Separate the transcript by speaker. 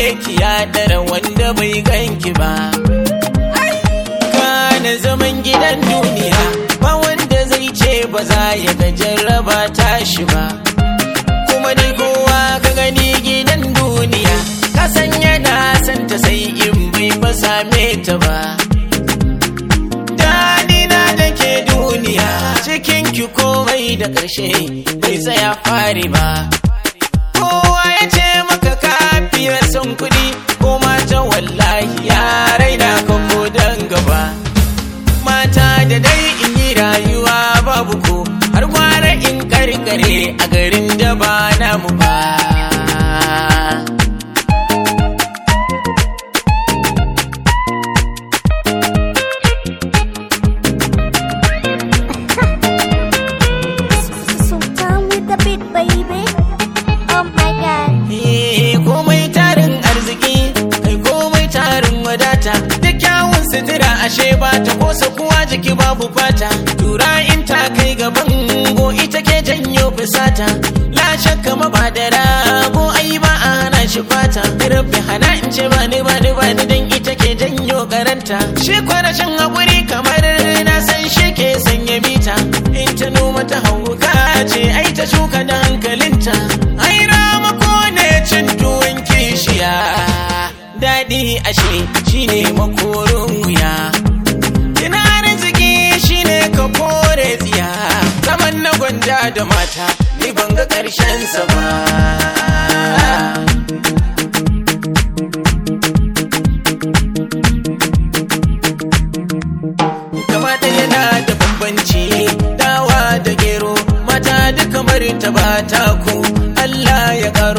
Speaker 1: ki ya dara wanda bai ganki ba kana zaman gidan duniya ba wanda zai ce ba za ya ga jarraba tashi ba kuma dai kowa ka gani gidan duniya ka san yana san ta sai in bai ba same ta ba Danina da ke duniya cikin ki komai da ƙarshe bai tsaya fari ba kowa ya ce maka kafiyar son kuɗi ko mata wallahi ya raina kan dan gaba mata da dai in yi rayuwa babu ko har gwara in karkare a garin da ba namu ba
Speaker 2: Sultan with the beat, baby. Oh my god.
Speaker 1: Eh, komai tarin arziki kai komai tarin wadata da kyawun sutura ashe ba ta kosa kuwa jiki babu fata tura in ta kai gaban go ita ke janyo fusata la shakka mabadara ko ai ba a hana shi fata rabbi hana in ce ba ni ba ni ba ni dan ita ke janyo karanta shi kwarashin hakuri kamar na san shi ke sanya mita in ta noma ta hauka ce ai ta shuka da hankalinta ai ramako ne cin tuwon kishiya daɗi ashe shine makorin wuya Kina arziki shine ka kore tsiya zaman na gwanja da mata ni ban ga ƙarshen sa ba kamata yana da bambanci dawa da gero mata duka kamar ta ba ta ku Allah ya karo